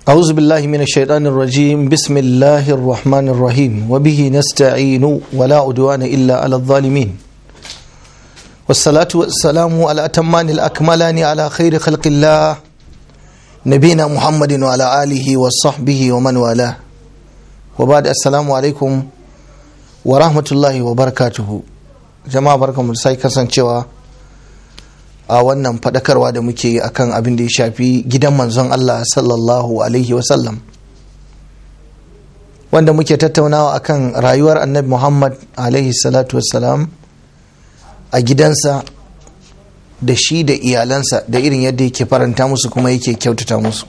أعوذ بالله من الشيطان الرجيم بسم الله الرحمن الرحيم وبه نستعين ولا عدوان إلا على الظالمين والصلاة والسلام على أتمان الأكملان على خير خلق الله نبينا محمد وعلى آله وصحبه ومن والاه وبعد السلام عليكم ورحمة الله وبركاته جماعة بركة مرسai kasancewa a wannan faɗakarwa da muke yi akan abin da ya shafi gidan manzon Allah sallallahu alaihi wasallam wanda muke tattaunawa akan rayuwar annabi Muhammad alaihi salatu wassalam a gidansa da shi da iyalansa da irin yadda yake faranta musu kuma yake kyautata musu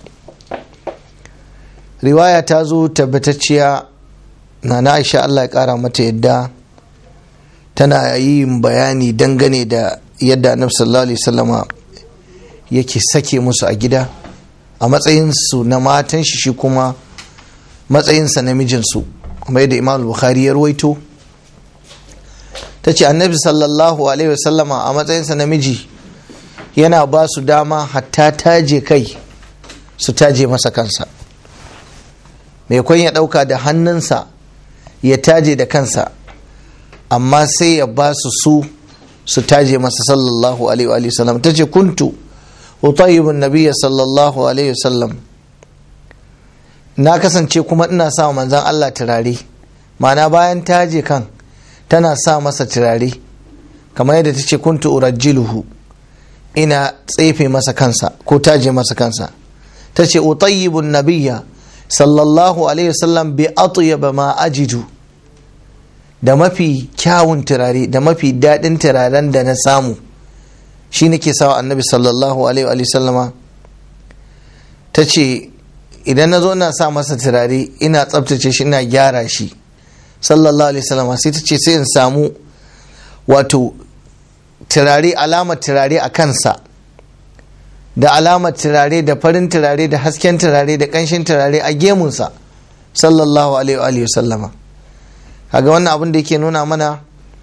riwaya ta zo tabbatacciya na na aisha Allah ya kara mata yadda tana yin bayani dangane da yadda annabi sallallahu alaihi wasallama yake sake musu a gida a matsayinsu na matan shi shi kuma matsayinsa na mijinsu kuma yadda imam bukhari ya ruwaito ta ce annabi sallallahu alaihi wasallama a matsayinsa na miji yana ba su dama hatta taje kai su taje masa kansa mai kwan ya ɗauka da hannunsa ya taje da kansa amma sai ya ba su su su taje masa sallallahu alaihi wa sallam ta ce kuntu utayyibun nabiyya sallallahu alaihi wa sallam na kasance kuma ina sa manzan Allah turare ma'ana bayan taje kan tana sa masa turare kamar yadda ta ce kuntu urajjiluhu ina tsefe masa kansa ko taje masa kansa ta ce utayyibun nabiyya sallallahu alaihi wa sallam bi atyaba ma ajidu da mafi kyawun turare da mafi daɗin turaren da na samu shi nake sawa annabi sallallahu alaihi wa sallama ta ce idan na zo na sa masa turare ina tsabtace shi ina gyara shi sallallahu alaihi sallama sai ta ce sai in samu wato turare alamar turare a kansa da alamar turare da farin turare da hasken turare da ƙanshin turare a gemunsa sallallahu alaihi wa sallama kaga wannan abin da yake nuna mana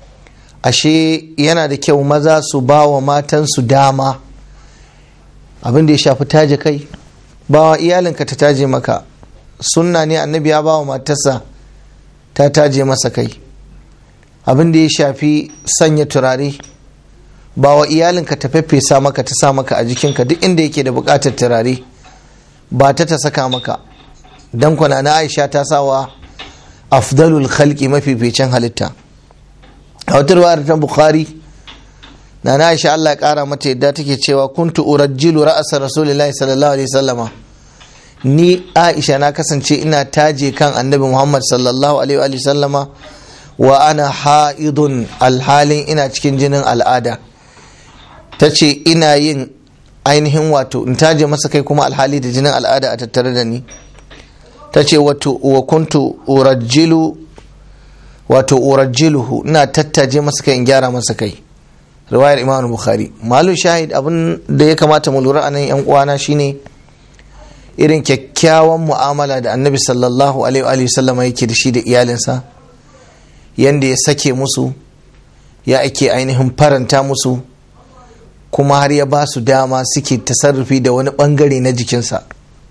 ashe yana da kyau maza su ba wa matansu dama abin da ya shafi taje kai ba wa iyalinka ta taje maka sunna ne annabi ya ba wa matarsa ta taje masa kai abin da ya shafi sanya turare ba wa iyalinka ta feffesa maka ta sa maka a jikinka duk inda yake da bukatar turare ba ta ta saka maka dan kwana na aisha ta sawa afdalul khalqi mafificin halitta a wata ruwayar ta bukhari na na aisha Allah ya kara mata yadda take cewa kuntu urajjilu ra'asa rasulillahi sallallahu alaihi wasallama ni aisha na kasance ina taje kan annabi muhammad sallallahu alaihi wa sallama wa ana ha'idun alhalin ina cikin jinin al'ada ta ce ina yin ainihin wato in taje masa kai kuma alhali da jinin al'ada a tattare da ni ta ce wa kuntu urajjilu wato urajjiluhu ina tattaje masa kai in gyara masa kai riwayar imam bukhari malu shahid abin da ya kamata mu lura anan yan uwana shine irin kyakkyawan mu'amala da annabi sallallahu alaihi wa sallama yake da shi da iyalinsa yanda ya sake musu ya ake ainihin faranta musu kuma har ya ba su dama suke tasarrufi da wani bangare na jikinsa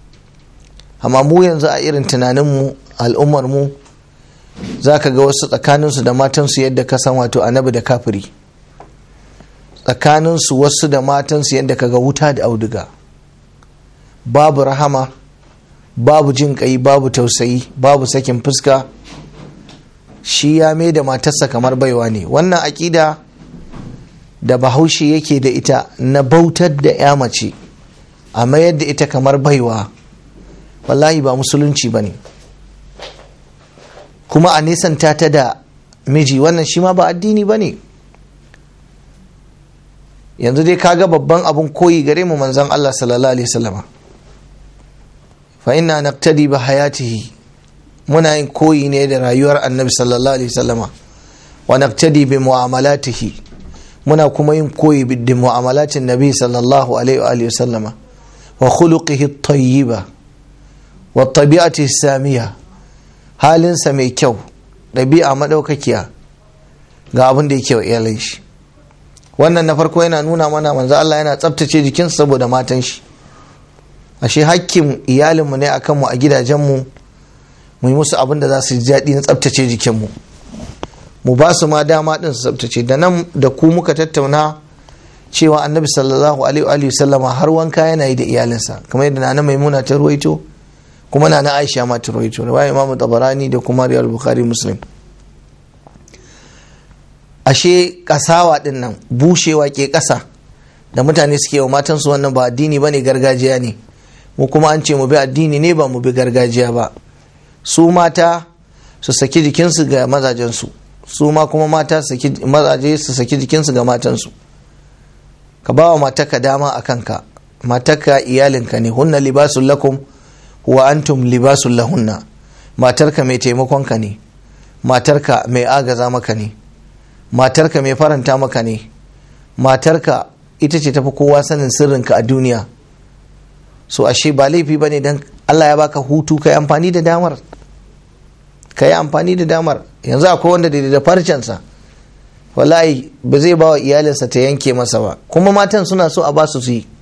amma mu yanzu a irin tunaninmu al'ummarmu za ka ga wasu tsakaninsu da matansu yadda ka san wato annabi da kafiri tsakaninsu wasu da matansu yadda ka ga wuta da auduga babu rahama babu jin kai babu tausayi babu sakin fuska shi ya mai da matarsa kamar baiwa ne wannan aƙida da bahaushe yake da ita na bautar da ya mace a mayar da ita kamar baiwa wallahi ba musulunci ba ne kuma a nesanta ta da miji wannan shi ma ba addini ba ne yanzu dai kaga babban abun koyi gare mu manzan Allah sallallahu alaihi wasallama fa inna naqtadi bi hayatihi muna yin koyi ne da rayuwar annabi sallallahu alaihi wasallama wa naqtadi bi mu'amalatihi muna kuma yin koyi da mu'amalatin nabi sallallahu alaihi wasallama wa khuluqihi at-tayyiba wa tabi'ati samiya halinsa mai kyau ɗabi'a maɗaukakiya ga abin da yake wa iyalin shi wannan na farko yana nuna mana manzo Allah yana tsabtace jikin saboda matan shi ashe hakkin iyalinmu ne a kanmu a gidajenmu mu yi musu abin da za su ji daɗi na tsabtace jikinmu mu ba su ma dama ɗin su tsabtace da nan da ku muka tattauna cewa annabi sallallahu alaihi sallama har wanka yana yi da iyalinsa kamar yadda nana maimuna ta ruwaito kuma nana aisha ma ta ruwaito riwaya imamu tabarani da kuma riyal bukhari muslim ashe kasawa din nan bushewa ke kasa da mutane suke wa matansu wannan ba addini bane gargajiya ne mu kuma an ce mu bi addini ne ba mu bi gargajiya ba su mata su saki jikinsu ga mazajensu su ma kuma mata mazaje su saki jikinsu ga matansu ka ba wa mataka dama a kanka mataka iyalinka ne hunna libasun lakum wa antum libasun lahunna matarka mai taimakonka ne matarka mai agaza maka ne matarka mai faranta maka ne matarka ita ce tafi kowa sanin sirrinka a duniya so ashe ba laifi ba ne don allah ya baka hutu ka yi amfani da damar ka yi amfani da damar yanzu akwai wanda da da farcensa wallahi ba zai ba wa iyalinsa ta yanke masa ba kuma matan suna so a basu su yi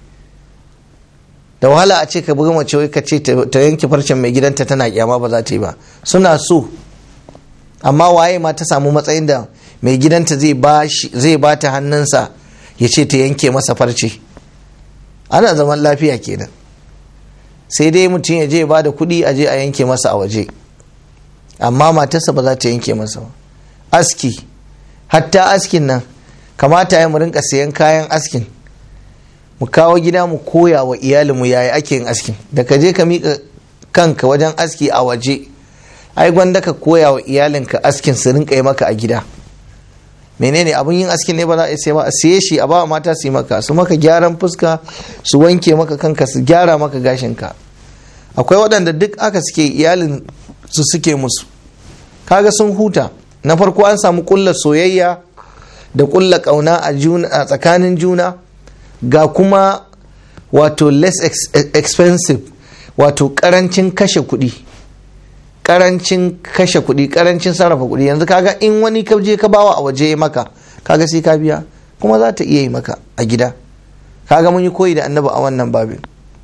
da wahala a ce ka buga mace wai ka ce ta yanke farcen mai gidanta tana kyama ba za ta yi ba suna so amma waye ma ta samu matsayin da mai gidanta zai ba ta hannunsa ya ce ta yanke masa farce ana zaman lafiya kenan sai dai mutum ya je ya ba da kuɗi a je a yanke masa a waje amma matarsa ba za ta yanke masa ba aski hatta askin nan kamata ya mu rinka sayan kayan askin mu kawo gida mu koya wa iyalinmu yaya ake yin askin da ka je ka miƙa kanka wajen aski a waje ai gwanda ka koya wa iyalinka askin su rinka yi maka a gida menene abun yin askin ne ba za a sai ba a siye shi a ba mata su yi maka su maka gyaran fuska su wanke maka kanka su gyara maka gashinka akwai waɗanda duk aka suke iyalin su suke musu kaga sun huta na farko an samu kulla soyayya da kulla kauna a tsakanin juna ga kuma wato less expensive wato karancin kashe kuɗi karancin kashe kuɗi karancin sarrafa kuɗi yanzu kaga in wani ka je ka bawa a waje maka kaga sai ka biya kuma za ta iya yi maka a gida kaga mun yi koyi da annabi a wannan babin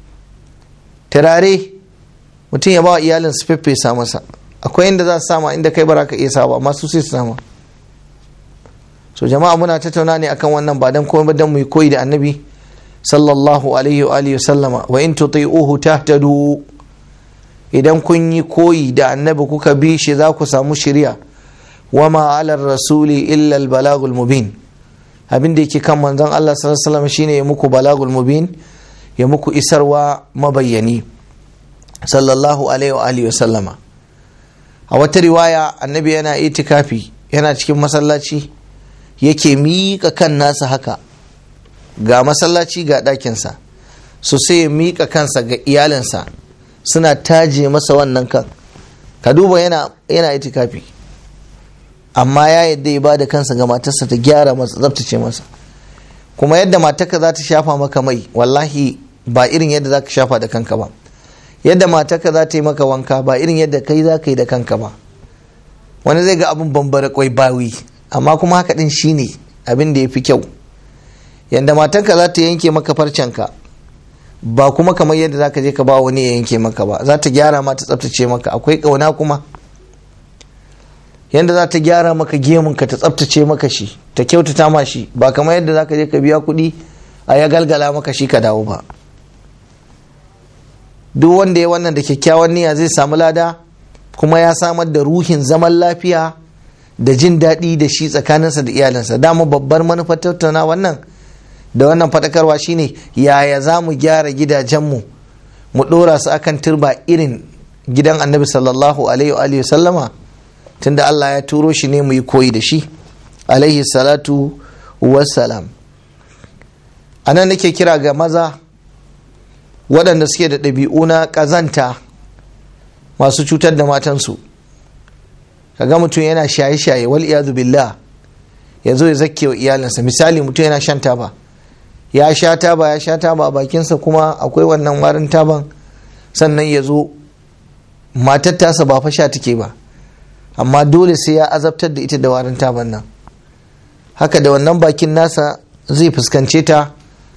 turare mutum ya bawa iyalin su feffesa masa akwai inda za su sama inda kai bara ka iya sawa amma su sai su sama so jama'a muna tattauna ne akan wannan ba dan komai dan mu yi koyi da annabi sallallahu alaihi wa alihi sallama wa in tuti'uhu tahtadu idan kun yi koyi da annabi kuka bi shi za ku samu shirya wa ma ala rasuli illa al balagul mubin abin da yake kan manzon Allah sallallahu alaihi wasallam shine ya muku balagul mubin ya muku isarwa mabayyani sallallahu alaihi wa alihi sallama a wata riwaya annabi yana itikafi yana cikin masallaci yake miƙa kan nasa haka ga masallaci ga ɗakinsa so sai ya miƙa kansa ga iyalinsa suna taje masa wannan kan ka duba yana yana itikafi amma ya yadda ya ba da kansa ga matarsa ta gyara masa tsabtace masa kuma yadda matarka za ta shafa maka mai wallahi ba irin yadda za ka shafa da kanka ba yadda matarka za ta yi maka wanka ba irin yadda kai za ka yi da kanka ba wani zai ga abin bambara kwai bawi amma kuma haka din shine abin da ya fi kyau yadda matarka za ta yanke maka farcenka ba kuma kamar yadda za ka je ka ba wani ya yanke maka ba za ta gyara ma ta tsaftace maka akwai ƙauna kuma yadda za ta gyara maka gemunka ta tsaftace maka shi ta kyautata ma shi ba kamar yadda za ka je ka biya kuɗi a ya galgala maka shi ka dawo ba duk wanda ya wannan da kyakkyawan niyya zai samu lada kuma ya samar da ruhin zaman lafiya da jin daɗi da shi tsakaninsa da iyalinsa dama babbar manufar tattauna wannan da wannan faɗakarwa shine yaya za mu gyara gidajenmu mu ɗora su akan turba irin gidan annabi sallallahu alaihi wa sallama tunda Allah ya turo shi ne mu yi koyi da shi alaihi salatu wassalam a nan nake kira ga maza waɗanda suke da ɗabi'u na ƙazanta masu cutar da matansu kaga mutum yana shaye-shaye wal iyadu billah ya zo ya zakke wa iyalinsa misali mutum yana shan taba ya sha taba ya sha taba a bakinsa kuma akwai wannan warin taban sannan ya zo matar tasa ba fa sha take ba amma dole sai ya azabtar da ita da warin taban nan haka da wannan bakin nasa zai fuskance ta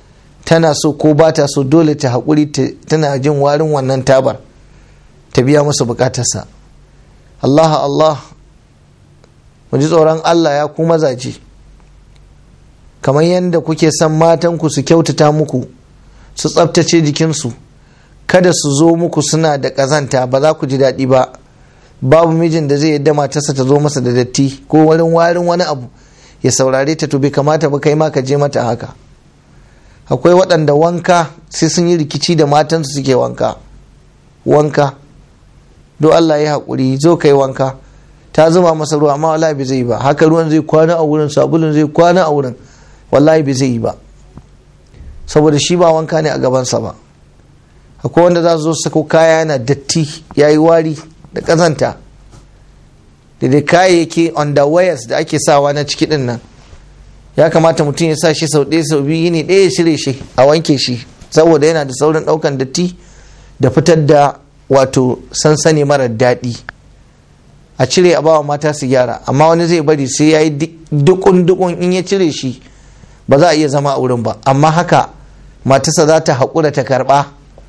tana so ko ba ta so dole ta haƙuri tana jin warin wannan tabar ta biya masa bukatarsa Allah Allah mu ji tsoron Allah ya ku mazaje kamar yadda kuke son matanku su kyautata muku su tsabtace jikinsu kada su zo muku suna da ƙazanta ba za ku ji daɗi ba babu mijin da zai yadda matarsa ta zo masa da datti ko wurin warin wani abu ya saurare ta to bai kamata ba kai ma ka je mata haka akwai waɗanda wanka sai sun yi rikici da matansu suke wanka wanka do Allah ya haƙuri zo kai wanka ta zuma masa ruwa amma wallahi bai zai yi ba haka ruwan zai kwana a wurin sabulun zai kwana a wurin wallahi bai zai yi ba saboda shi ba wanka ne a gabansa ba akwai wanda za su zo sako kaya yana datti ya yi wari da ƙazanta da dai kayayyaki underwears da ake sawa na ciki din nan ya kamata mutum ya sa shi sau ɗaya sau biyu ne ɗaya ya cire shi a wanke shi saboda yana da saurin ɗaukan datti da fitar da wato sansani mara daɗi a cire a bawa mata su gyara amma wani zai bari sai ya yi dukun dukun in ya cire shi ba za a iya zama a wurin ba amma haka matarsa za ta haƙura ta karɓa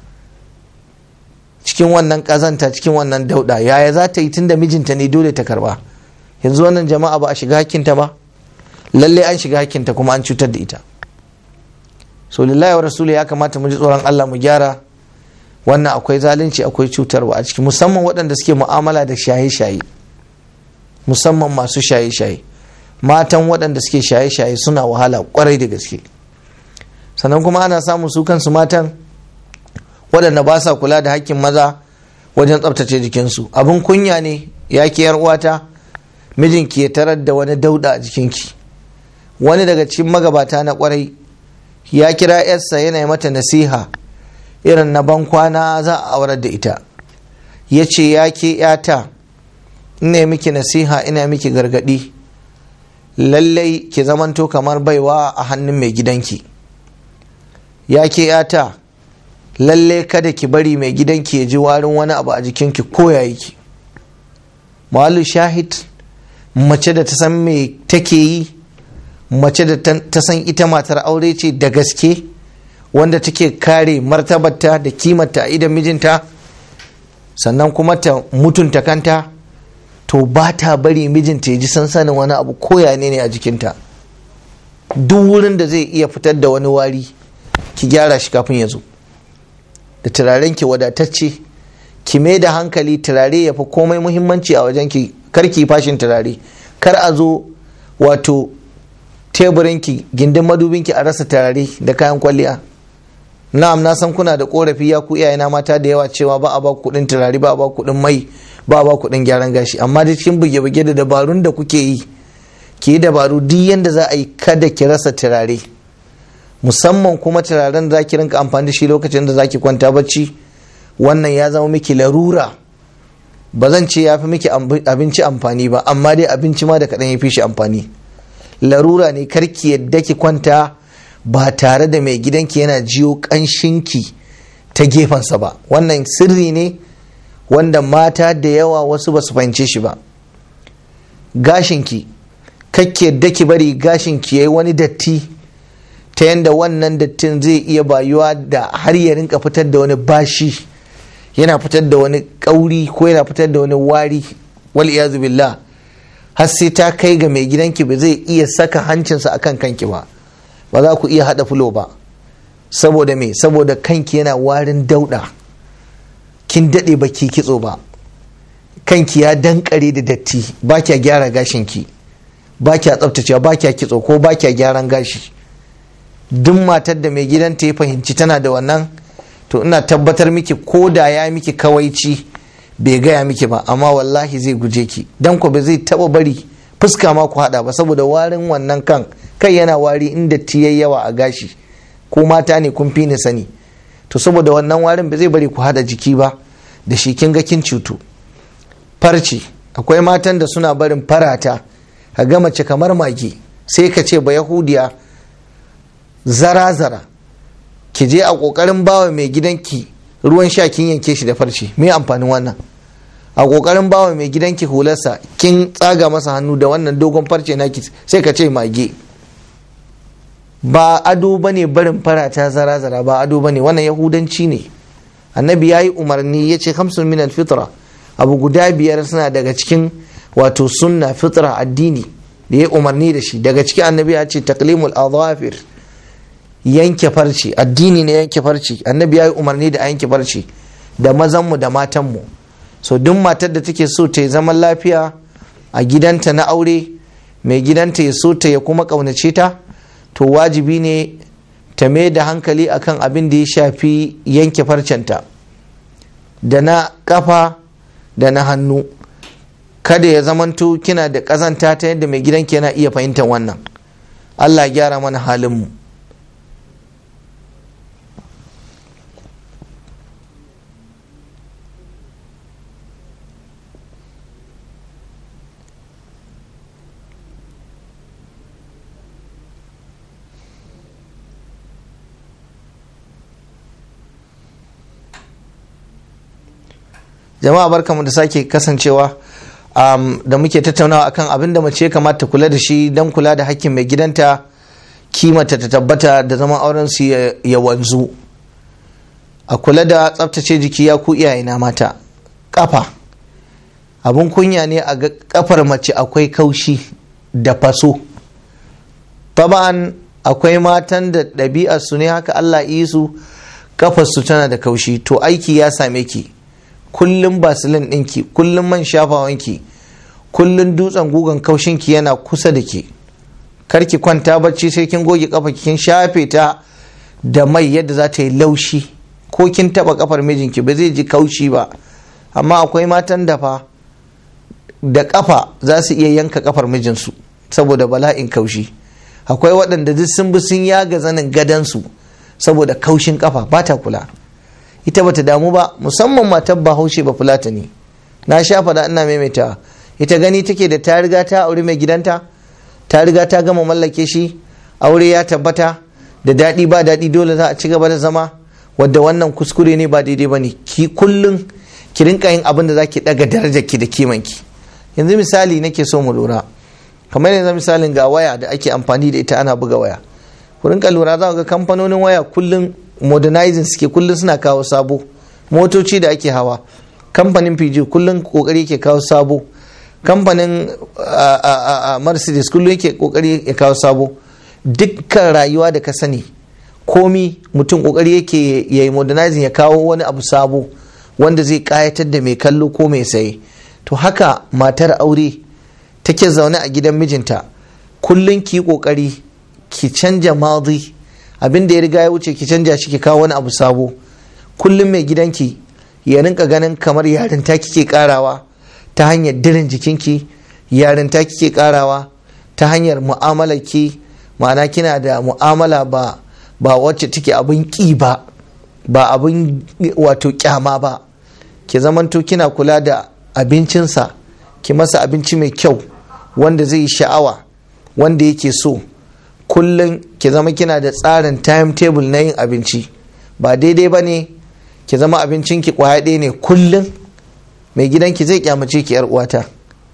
cikin wannan ƙazanta cikin wannan dauɗa yaya za ta yi tun da mijinta ne dole ta karɓa yanzu wannan jama'a ba a shiga hakkinta ba lalle an shiga hakkinta kuma an cutar da ita so lillahi wa rasulu ya kamata mu ji tsoron Allah mu gyara wannan akwai zalunci akwai cutarwa a ciki musamman waɗanda suke mu'amala da shaye-shaye musamman masu shaye-shaye matan waɗanda suke shaye-shaye suna wahala kwarai da gaske sannan kuma ana samun su kansu matan waɗanda ba sa kula da hakkin maza wajen tsabtace jikinsu abin kunya ne ya ke uwata mijinki ya tarar da wani dauda a jikinki wani daga cikin magabata na kwarai ya kira yarsa yana mata nasiha irin na bankwana za a aurar da ita ya ce ya ke yata ina miki nasiha ina miki gargadi lallai ki zamanto kamar baiwa a hannun mai gidanki ya ke yata lallai kada ki bari mai gidanki ya ji warin wani abu a jikinki ko ya ki malu shahid mace da ta san me take yi mace da ta san ita matar aure ce da gaske wanda take kare martabarta da kimarta a idan mijinta sannan kuma ta mutunta kanta to ba ta bari mijinta ya ji sansanin wani abu koya ne ne a jikinta duk wurin da zai iya fitar da wani wari ki gyara shi kafin ya zo da turaren ki wadatacce ki mai da hankali turare ya fi komai muhimmanci a wajen ki kar ki fashin turare kar a zo wato teburinki gindin madubinki a rasa turare da kayan kwalliya na'am na san kuna da korafi ya ku iyayena mata da yawa cewa ba a ba kuɗin turare ba a ba kuɗin mai ba a ba kuɗin gyaran gashi amma da cikin buge-buge da dabarun da kuke yi ki yi dabaru duk yanda za a yi kada ki rasa turare musamman kuma turaren da za ki rinka amfani da shi lokacin da za ki kwanta bacci wannan ya zama miki larura ba zan ce ya fi miki abinci amfani ba amma dai abinci ma da kaɗan ya fi shi amfani larura ne karki yadda ki kwanta ba tare da mai gidanki yana jiyo ƙanshinki ta gefensa ba wannan sirri ne wanda mata da yawa wasu ba su fahimce shi ba gashinki kakke yadda ki bari gashinki ya yi wani datti ta yadda wannan dattin zai iya bayuwa da har ya rinka fitar da wani bashi yana fitar da wani kauri ko yana fitar da wani wari wal iyazu billah har sai ta kai ga mai gidanki ba zai iya saka hancinsa akan kanki ba ba za ku iya hada fulo ba saboda me saboda kanki yana warin dauda kin dade ba ki kitso ba kanki ya dankare da datti ba kya gyara gashinki ba kya tsaftacewa ba kya kitso ko ba kya gyaran gashi duk matar da mai gidanta ya fahimci tana da wannan to ina tabbatar miki ko da ya miki kawaici bai gaya miki ba amma wallahi zai guje ki dan ku ba zai taba bari fuska ma ku hada ba saboda warin wannan kan kai yana wari inda tiyai yawa a gashi ko mata ne kun fi ni sani to saboda wannan warin ba zai bari ku hada jiki ba da shi kin ga kin cutu farce akwai matan da suna barin farata ka ga mace kamar mage sai ka ce ba yahudiya zara-zara ki je a kokarin bawa mai gidanki ruwan sha kin yanke shi da farce me amfanin wannan a kokarin bawa mai gidanki hularsa kin tsaga masa hannu da wannan dogon farce naki sai ka ce mage ba ado ba ne barin farata zara-zara ba ado ba ne wannan yahudanci ne annabi ya yi umarni ya ce hamsin min fitra abu guda biyar suna daga cikin wato sunna fitra addini da ya umarni da shi daga cikin annabi ya ce taklimul azafir yanke farci addini ne yanke farci annabi ya yi umarni da a yanke farci da mazanmu da matanmu so duk matar da take so ta yi zaman lafiya a gidanta na aure mai gidanta ya so ta ya kuma ƙaunace ta to wajibi ne ta mai da hankali akan abin da ya shafi yanke farcenta da na kafa da na hannu kada ya zamanto kina da ƙazanta ta yadda mai gidanki yana iya fahimtar wannan allah gyara mana halinmu jama'a barkamu da sake kasancewa um, da muke tattaunawa akan abin da mace kamata kula da shi don kula da hakkin mai gidanta kimata ta tabbata da zaman auren su ya wanzu a kula da tsaftace jiki ya ku iyayena mata kafa abun kunya ne a ga kafar mace akwai kaushi da faso taban akwai matan da ɗabi'ar su ne haka Allah yi su kafar su tana da kaushi to aiki ya same ki kullum basilin ɗinki kullum man shafawanki kullum dutsen gugan kaushinki yana kusa da ke karki kwanta bacci sai kin goge kafa kin shafe ta da mai yadda za ta yi laushi ko kin taba kafar mijinki ba zai ji kaushi ba amma akwai matan da fa da kafa za su iya yanka kafar mijinsu saboda bala'in kaushi akwai waɗanda duk sun bi sun yaga zanin gadansu saboda kaushin kafa ba ta kula ita bata damu ba musamman matar bahaushe ba fulata ne na sha faɗa ina maimaita ita gani take da ta riga ta aure mai gidanta ta riga ta gama mallake shi aure ya tabbata da daɗi ba daɗi dole za a ci gaba da zama wadda wannan kuskure ne ba daidai ba ne ki kullum ki rinka yin abin da za ki ɗaga darajar ki da kimanki yanzu misali nake so mu lura kamar yanzu misalin ga waya da ake amfani da ita ana buga waya ku rinka lura za ga kamfanonin waya kullum modernizing suke kullum suna kawo sabo motoci da ake hawa kamfanin pg kullum kokari ke kawo sabo kamfanin mercedes kullum yake kokari ya kawo sabo dukkan rayuwa da ka sani komi mutum kokari yake ya yi modernizing ya kawo wani abu sabo wanda zai kayatar da mai kallo ko mai saye to haka matar aure take zaune a gidan mijinta kullum ki kokari ki canja madi abin da ya riga ya wuce ki canja shi ki kawo wani abu sabo kullum mai gidanki ya rinka ganin kamar yarinta kike karawa ta hanyar dirin jikinki yarinta kike karawa ta hanyar mu'amalarki ma'ana kina da mu'amala ba ba wacce take abin ki ba ba abin wato kyama ba ki zamanto kina kula da abincinsa ki masa abinci mai kyau wanda zai yi sha'awa wanda yake so kullum ki zama kina da tsarin timetable na yin abinci ba daidai ba ne ki zama abincinki kwaya ɗaya ne kullum mai gidanki zai kyamace ki yar uwata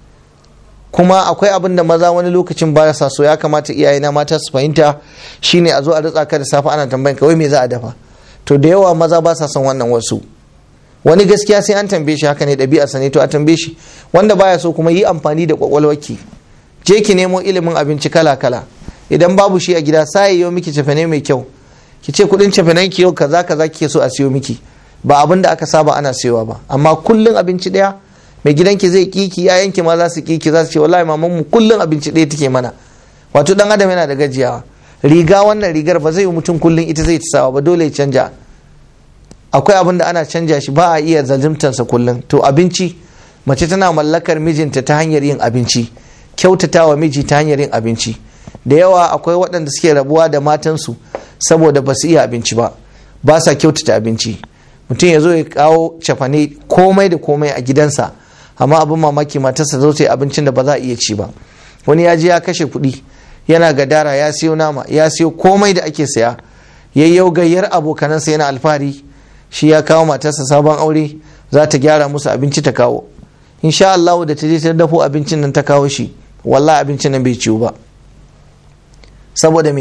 kuma akwai abin da maza wani lokacin ba sa so ya kamata iyayena mata su fahimta shine a zo a ritsa ka da safe ana tambayin kawai me za a dafa to da yawa maza ba sa son wannan wasu wani gaskiya sai an tambaye shi haka ne ɗabi'arsa ne to a tambaye shi wanda baya so kuma yi amfani da kwakwalwarki je ki nemo ilimin abinci kala kala idan babu shi a gida sai yau miki cefane mai kyau ki ce kudin cefanen ki yau kaza kaza kike so a siyo miki ba abin da aka saba ana siyowa ba amma kullun abinci daya mai gidanki zai kiki yayanki ma za su kiki za su ce wallahi maman mu kullun abinci daya take mana wato dan adam yana da gajiyawa riga wannan rigar ba zai yi mutum kullun ita zai sawa ba dole ya canja akwai abin da ana canja shi ba a iya zalzimtansa kullun to abinci mace tana mallakar mijinta ta hanyar yin abinci kyautatawa miji ta hanyar yin abinci da yawa akwai waɗanda suke rabuwa da matansu saboda ba su iya abinci ba ba sa kyautata abinci mutum ya zo ya kawo cafane komai da komai a gidansa amma abin mamaki matarsa zo ta yi abincin da ba za a iya ci ba wani ya je ya kashe kuɗi yana gadara ya siyo nama ya siyo komai da ake saya yayyau gayyar abokanansa yana alfahari shi ya kawo matarsa sabon aure za ta gyara musu abinci ta kawo insha Allah da ta je ta dafo abincin nan ta kawo shi wallahi abincin nan bai ciwu ba saboda me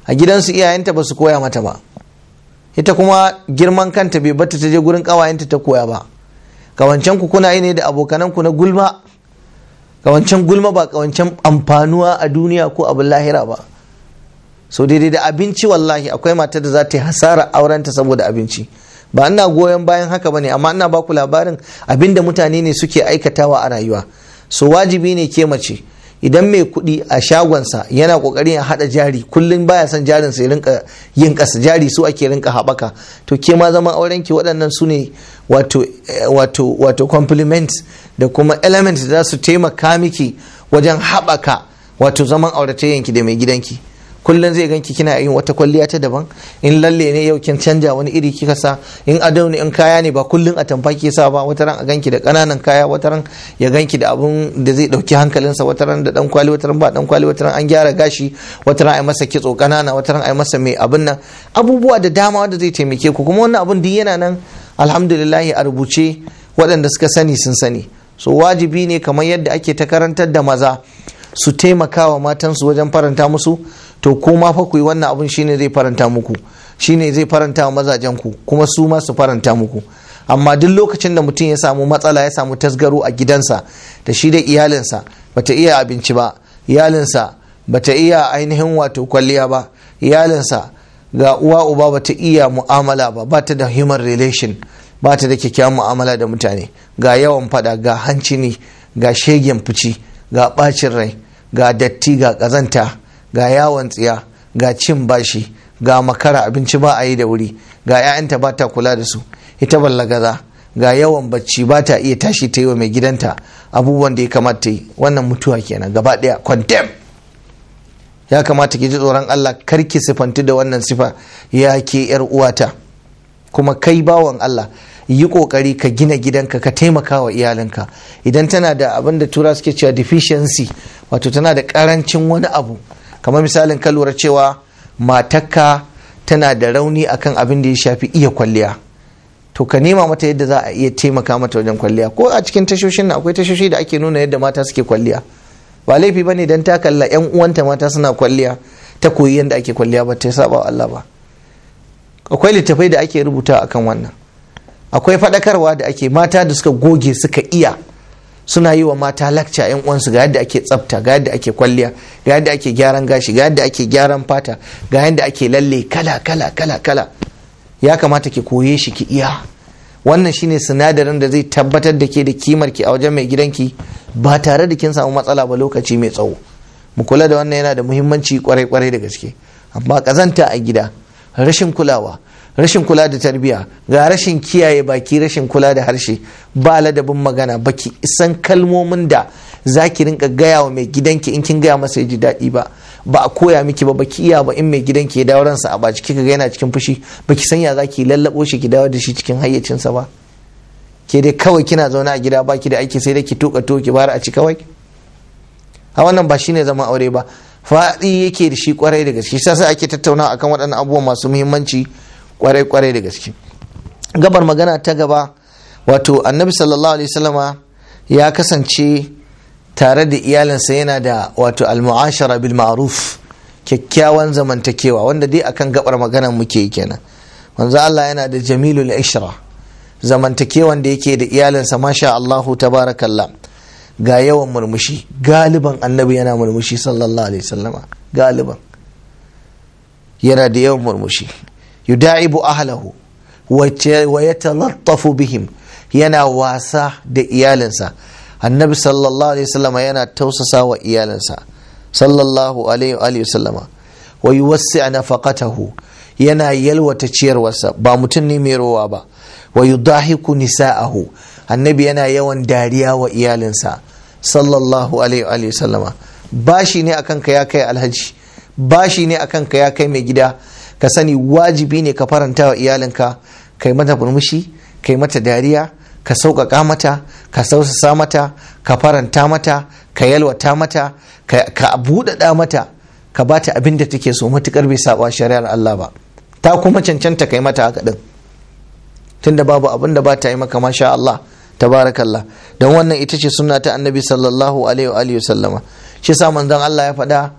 a gidansu iyayenta ba su koya mata ba ita kuma girman kanta bai bata ta je gurin kawayenta ta koya ba kawancan ku kuna yi ne da abokanan ku na gulma kawancan gulma ba kawancan amfanuwa a duniya ko abin lahira ba so daidai da abinci wallahi akwai matar da za ta yi hasara aurenta saboda abinci ba ina goyon bayan haka bane amma ina baku labarin abinda mutane ne suke aikatawa a rayuwa so wajibi ne ke mace idan mai kuɗi a shagonsa yana ƙoƙarin ya haɗa jari kullum baya son jarin sai rinka yin ƙasa jari su ake rinka haɓaka to ke ma zaman auren ki waɗannan su ne wato wato wato compliments da kuma elements da za su taimaka miki wajen haɓaka wato zaman auratayyanki da mai gidanki kullum zai ganki kina yin wata kwalliya ta daban in lalle ne yau kin canja wani iri kika sa in ado ne in kaya ne ba kullum a tamfa ke sa ba wata ran a ganki da kananan kaya wata ran ya ganki da abun da zai dauki hankalinsa wata ran da dan kwali wata ran ba dan kwali wata ran an gyara gashi wata ran ai masa kitso kanana wata ran ai masa mai abun nan abubuwa da dama wanda zai taimake ku kuma wannan abun duk yana nan alhamdulillah a rubuce waɗanda suka sani sun sani so wajibi ne kamar yadda ake ta karantar da maza su taimaka wa matansu wajen faranta musu to kuma fa ku yi wannan abun shine zai faranta muku shine zai faranta wa mazajen ku kuma su ma su faranta muku amma duk lokacin da mutum ya samu matsala ya samu tasgaro a gidansa da shi da iyalinsa bata iya abinci ba iyalinsa bata iya ainihin wato kwalliya ba iyalinsa ga uwa uba bata iya mu'amala ba bata da human relation bata da kyakkyawan mu'amala da mutane ga yawan fada ga hancini ga shegen fici ga bacin rai ga datti ga kazanta ga yawon tsiya ga cin bashi ga makara abinci ba a yi da wuri ga 'ya'yanta ba ta kula da su ita ballagaza ga yawan bacci ba ta iya tashi ta yi wa mai gidanta abubuwan da ya kamata yi wannan mutuwa kenan gaba daya condemn ya kamata ki ji tsoron Allah kar ki sifanti da wannan sifa ya ke yar uwata kuma kai bawan Allah yi kokari ka gina gidanka ka taimaka wa iyalinka idan tana da abin da tura suke cewa deficiency wato tana da karancin wani abu kamar misalin ka lura cewa matakka tana da rauni akan abin da ya shafi iya kwalliya to ka nema mata yadda za a iya taimaka mata wajen kwalliya ko a cikin tashoshin na akwai tashoshi da ake nuna yadda mata suke kwalliya ba laifi bane dan ta kalla yan uwanta mata suna kwalliya ta koyi yadda ake kwalliya ba ta saba wa Allah ba akwai littafai da ake rubuta akan wannan akwai faɗakarwa da ake mata da suka goge suka iya suna yi wa mata lakca yan uwansu ga yadda ake tsafta ga yadda ake kwalliya ga yadda ake gyaran gashi ga yadda ake gyaran fata ga yadda ake lalle kala kala kala kala ya kamata ki koye shi ki iya wannan shine sinadarin da zai tabbatar da ke da kimar ki a wajen mai gidanki ba tare da kin samu matsala ba lokaci mai tsawo mu kula da wannan yana da muhimmanci kwarai kwarai da gaske amma kazanta a gida rashin kulawa rashin kula da tarbiya ga rashin kiyaye baki rashin kula da harshe ba ladabin magana baki isan kalmomin da za ki rinka gaya wa mai gidanki in kin gaya masa ya ji daɗi ba ba a koya miki ba baki iya ba in mai gidanki ya dawo ransa a baci kika ga yana cikin fushi baki san ya za ki lallabo shi ki dawo da shi cikin hayyacinsa ba ke dai kawai kina zaune a gida baki da aiki sai dai ki tuka to ki bara a ci kawai a wannan ba shine zaman aure ba faɗi yake da shi kwarai da gaske sai ake tattaunawa akan waɗannan abubuwan masu muhimmanci kwarai-kwarai da gaske gabar magana ta gaba wato annabi sallallahu alaihi wasallama ya kasance tare da iyalinsa yana da wato almu'ashara bil ma'ruf kyakkyawan zamantakewa wanda dai akan gabar magana muke yi kenan manzo Allah yana da jamilul ishra zamantakewan da yake da iyalinsa masha Allahu tabarakallah ga yawan murmushi galiban annabi yana murmushi sallallahu alaihi wasallama galiban yana da yawan murmushi yuda'ibu ahlahu wa yatalattafu bihim yana wasa da iyalinsa annabi sallallahu alaihi wasallama yana tausasa wa iyalinsa sallallahu alaihi wasallama wa yuwassi' nafaqatahu yana yalwata ciyarwarsa ba mutum ne mai rowa ba wa yudahiku nisa'ahu annabi yana yawan dariya wa iyalinsa sallallahu alaihi wasallama bashi ne akan ka ya kai alhaji bashi ne akan ka ya kai mai gida ka sani wajibi ne ka faranta wa iyalinka kai mata murmushi kai mata dariya ka sauƙaƙa mata ka sausasa mata ka faranta mata ka yalwata mata ka buɗaɗa mata ka ba ta abin da take so matuƙar bai saba shari'ar Allah ba ta kuma cancanta kai mata haka ɗin tunda babu abin da ba ta yi maka masha Allah tabarakallah don wannan ita ce sunna ta annabi sallallahu alaihi wa sallama shi sa manzon Allah ya faɗa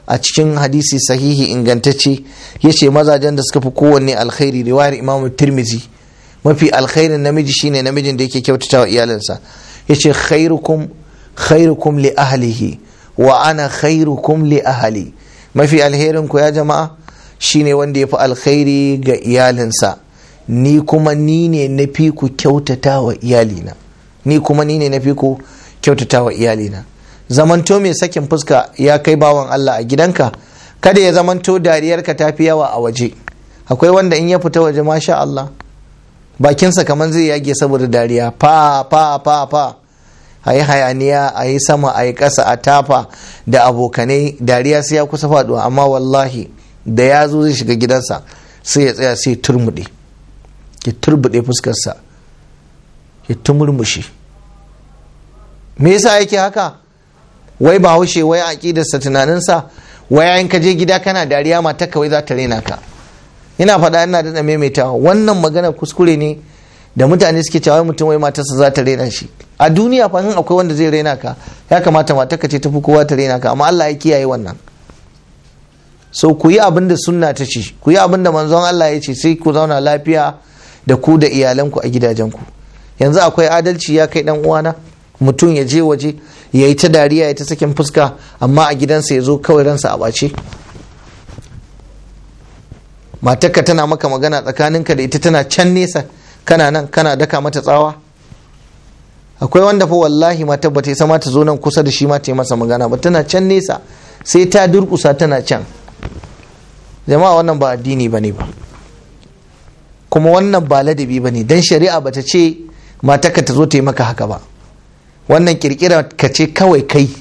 a cikin hadisi sahihi ingantacce ya ce mazajen da suka fi kowanne alkhairi riwayar imamu tirmizi mafi alkhairin namiji shine namijin da yake kyautata wa iyalinsa ya ce khairukum khairukum li ahlihi wa ana khairukum li ahli mafi alherin ku ya jama'a shine wanda ya fi alkhairi ga iyalinsa ni kuma ni ne na fi ku kyautata wa iyalina ni kuma ni ne na fi ku kyautata wa iyalina zamanto mai sakin fuska ya kai bawan Allah a gidanka kada ya zamanto dariyarka ta fi yawa a waje akwai wanda in ya fita waje masha Allah bakinsa kamar zai yage saboda dariya fa fa fa fa a yi hayaniya a yi sama a yi ƙasa a tafa da abokanai dariya sai ya kusa faɗuwa amma wallahi da ya zo zai shiga gidansa sai ya tsaya sai turmuɗe ya turbuɗe fuskarsa ya tumurmushi me yasa yake haka wai ba haushe wai aƙidarsa tunaninsa wai in ka je gida kana dariya mata kawai za ta rena ka ina faɗa ina da maimaitawa wannan magana kuskure ne da mutane suke cewa mutum wai matarsa za ta rena shi a duniya fa in akwai wanda zai rena ka ya kamata matarka ce tafi kowa ta rena ka amma Allah ya kiyaye wannan so ku yi abin da sunna ta ce ku yi abin da manzon Allah ya ce sai ku zauna lafiya da ku da iyalanku a gidajenku yanzu akwai adalci ya kai dan uwana mutum ya je waje ya yi ta dariya ya ta sakin fuska amma a gidansa ya zo kawai ransa a ɓace matarka tana maka magana tsakaninka da ita tana can nesa kana nan kana daka mata tsawa akwai wanda fa wallahi matar ba ta isa ta zo nan kusa da shi ma ta yi masa magana ba tana can nesa sai ta durkusa tana can jama'a wannan ba addini ba ne ba kuma wannan ba ladabi ba ne don shari'a ba ta ce matarka ta zo ta yi maka haka ba wannan kirkira ka ce kawai kai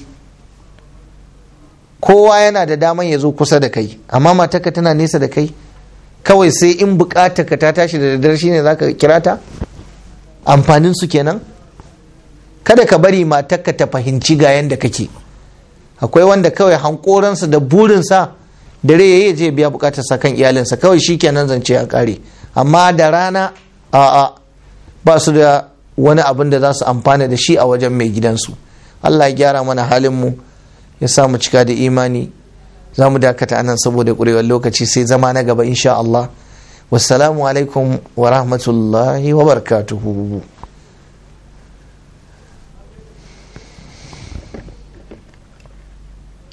kowa yana da daman ya zo kusa da kai amma matarka tana nesa da kai kawai sai in bukata ka ta tashi da daddare shine zaka kira ta amfanin su kenan kada ka bari matarka ta fahimci ga yanda kake akwai wanda kawai hankoransa da burinsa dare yayi je biya bukatar sa kan iyalinsa kawai shikenan zance a kare amma da rana a'a ba su da wani abin da za su amfana da shi a wajen mai gidansu Allah ya gyara mana halin mu ya sa mu cika da imani za mu dakata anan saboda ƙurewar lokaci sai zama na gaba insha Allah wassalamu alaikum wa rahmatullahi wa barakatuhu